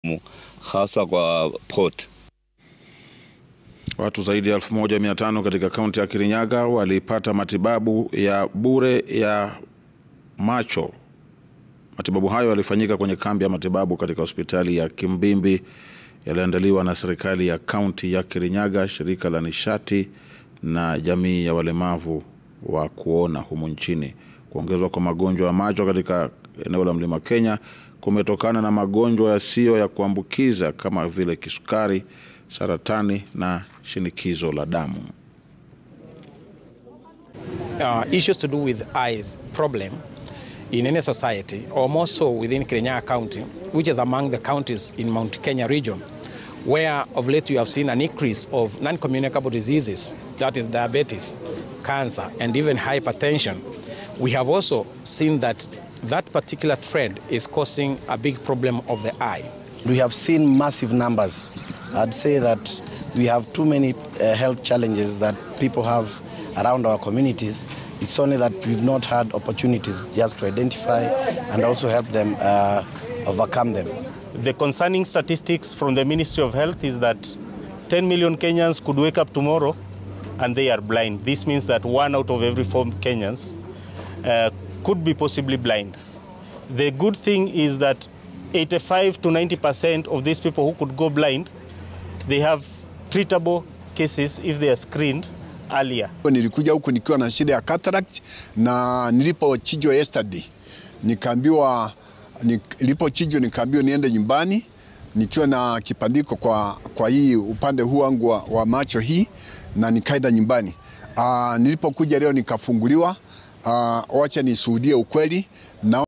hasa kwa port. Watu zaidi ya 1500 katika kaunti ya Kirinyaga walipata matibabu ya bure ya macho. Matibabu hayo yalifanyika kwenye kambi ya matibabu katika hospitali ya Kimbimbi yaliandaliwa na serikali ya kaunti ya Kirinyaga, shirika la nishati na jamii ya walemavu wa kuona humu nchini. Kuongezwa kwa magonjwa ya macho katika eneo la Mlima Kenya kumetokana na magonjwa yasiyo ya kuambukiza kama vile kisukari, saratani na shinikizo la damu. uh, issues to do with eyes problem in any society, or more so within Kirinyaga County, which is among the counties in Mount Kenya region, where of late you have seen an increase of non-communicable diseases, that is diabetes, cancer, and even hypertension. We have also seen that that particular trend is causing a big problem of the eye. We have seen massive numbers. I'd say that we have too many uh, health challenges that people have around our communities. It's only that we've not had opportunities just to identify and also help them uh, overcome them. The concerning statistics from the Ministry of Health is that 10 million Kenyans could wake up tomorrow and they are blind. This means that one out of every four Kenyans uh, could be possibly blind. The good thing is that 85 to 90% of these people who could go blind, they have treatable cases if they are screened earlier. Nilikuja huku nikiwa na shida ya cataract na nilipochinjwa yesterday nikaambiwa, nilipochinjwa nikaambiwa niende nyumbani nikiwa na kipandiko kwa, kwa hii upande huu wangu wa, wa macho hii na nikaenda nyumbani. Aa, nilipokuja leo nikafunguliwa. Aa, wacha nishuhudie ukweli na